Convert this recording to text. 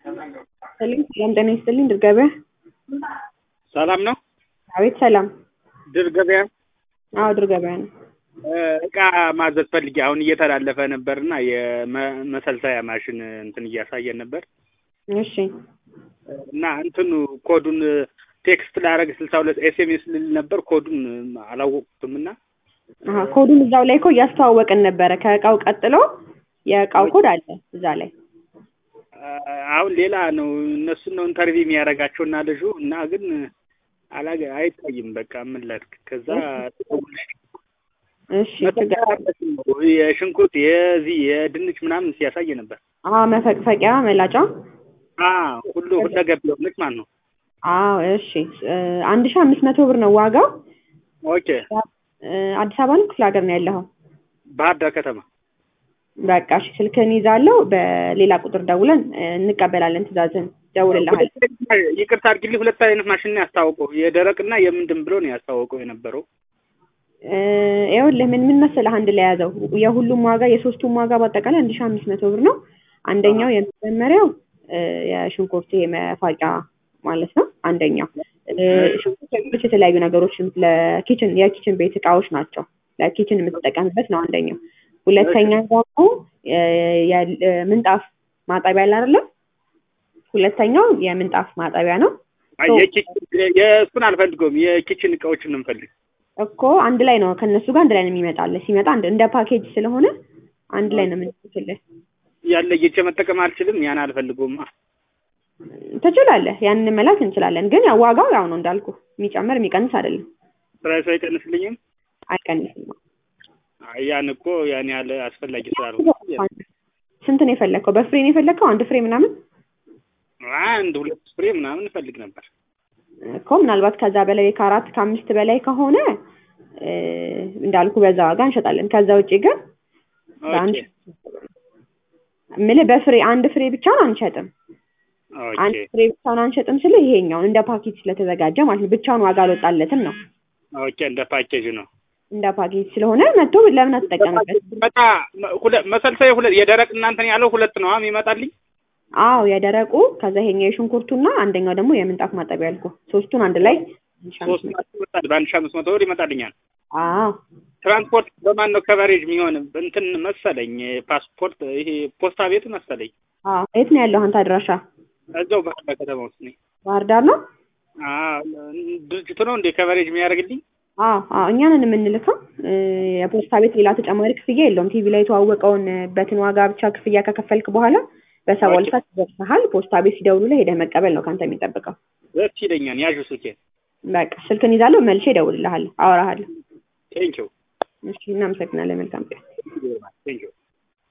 ሰላም ጤና ይስጥልኝ ድር ገበያ ሰላም ነው። አቤት ሰላም ድር ገበያ አዎ ድር ገበያ ነው እቃ ማዘዝ ፈልጌ አሁን እየተላለፈ ነበርና የመሰልሰያ ማሽን እንትን እያሳየን ነበር እሺ እና እንትኑ ኮዱን ቴክስት ላረግ ስልሳ ሁለት ኤስኤምኤስ ልል ነበር ኮዱን አላወቅኩትም እና አሀ ኮዱን እዛው ላይ እኮ እያስተዋወቅን ነበረ ከእቃው ቀጥሎ የእቃው ኮድ አለ እዛ ላይ አሁን ሌላ ነው እነሱን ነው ኢንተርቪው የሚያደርጋቸውና ልጁ እና ግን አላገ አይታይም በቃ ምን ላድርግ ከዛ እሺ ችግር የሽንኩርት የዚህ የድንች ምናምን ሲያሳይ ነበር አዎ መፈቅፈቂያ መላጫ ሁሉ ሁለገብ የሆነች ማለት ነው አዎ እሺ አንድ ሺህ አምስት መቶ ብር ነው ዋጋው ኦኬ አዲስ አበባ ነው ክፍለ ሀገር ነው ያለኸው ባህር ዳር ከተማ በቃ እሺ ስልክህን ይዛለሁ በሌላ ቁጥር ደውለን እንቀበላለን ትእዛዝህን ደውልልሃል ይቅርታ አድርግልኝ ሁለት አይነት ማሽን ነው ያስታወቀው የደረቅና የምንድን ብሎ ነው ያስታወቀው የነበረው ይኸውልህ ምን ምን መሰለህ አንድ ላይ ያዘው የሁሉም ዋጋ የሶስቱም ዋጋ በአጠቃላይ አንድ ሺህ አምስት መቶ ብር ነው አንደኛው የመጀመሪያው የሽንኩርት መፋቂያ ማለት ነው አንደኛው ሽንኩርት የተለያዩ ነገሮች ለኪችን የኪችን ቤት እቃዎች ናቸው ለኪችን የምትጠቀምበት ነው አንደኛው ሁለተኛ ደግሞ ምንጣፍ ማጠቢያ አለ አይደለ ሁለተኛው የምንጣፍ ማጠቢያ ነው የእሱን አልፈልገውም የኪችን እቃዎችን ነው የምፈልግ እኮ አንድ ላይ ነው ከእነሱ ጋር አንድ ላይ ነው የሚመጣልህ ሲመጣ እንደ ፓኬጅ ስለሆነ አንድ ላይ ነው የምንልክልህ ያለ ጌቼ መጠቀም አልችልም ያን አልፈልገውማ ትችላለህ ያንን መላክ እንችላለን ግን ያው ዋጋው ያው ነው እንዳልኩ የሚጨምር የሚቀንስ አይደለም ፕራይሱ አይቀንስልኝም አይቀንስም ያን እኮ ያን ያህል አስፈላጊ ስላልሆነ ስንት ነው የፈለግከው በፍሬ ነው የፈለግከው አንድ ፍሬ ምናምን አንድ ሁለት ፍሬ ምናምን እፈልግ ነበር እኮ ምናልባት ከዛ በላይ ከአራት ከአምስት በላይ ከሆነ እንዳልኩ በዛ ዋጋ እንሸጣለን ከዛ ውጭ ግን በአንድ ምልህ በፍሬ አንድ ፍሬ ብቻውን አንሸጥም አንድ ፍሬ ብቻውን አንሸጥም ስለ ይሄኛውን እንደ ፓኬጅ ስለተዘጋጀ ማለት ነው ብቻውን ዋጋ አልወጣለትም ነው ኦኬ እንደ ፓኬጅ ነው እንደ ፓኬጅ ስለሆነ መጥቶ ለምን አትጠቀምበት በቃ መሰልሰያ ሁለት የደረቅ እናንተን ያለው ሁለት ነው ይመጣልኝ አዎ የደረቁ ከዛ ይሄኛው የሽንኩርቱና አንደኛው ደግሞ የምንጣፍ ማጠቢያ ያልኩ ሶስቱን አንድ ላይ በአንድ ሺህ አምስት መቶ ብር ይመጣልኛል አዎ ትራንስፖርት በማን ነው ከቨሬጅ የሚሆን እንትን መሰለኝ ፓስፖርት ይሄ ፖስታ ቤት መሰለኝ አዎ የት ነው ያለው አንተ አድራሻ እዛው ባህር ዳር ከተማ ውስጥ ነኝ ባህር ዳር ነው ድርጅቱ ነው እንደ ከቨሬጅ የሚያደርግልኝ አዎ አዎ እኛ ነን የምንልከው የፖስታ ቤት ሌላ ተጨማሪ ክፍያ የለውም ቲቪ ላይ የተዋወቀውን በትን ዋጋ ብቻ ክፍያ ከከፈልክ በኋላ በሰባ ሁለት ሰዓት ይደርስሃል ፖስታ ቤት ሲደውሉ ላይ ሄደህ መቀበል ነው ከአንተ የሚጠብቀው ደስ ይለኛል ያዡ ስልኬን በቃ ስልክን ይዛለሁ መልሼ እደውልልሃለሁ አወራሃለሁ ቴንኪው እሺ እናመሰግናለን መልካም ቀን ቴንኪው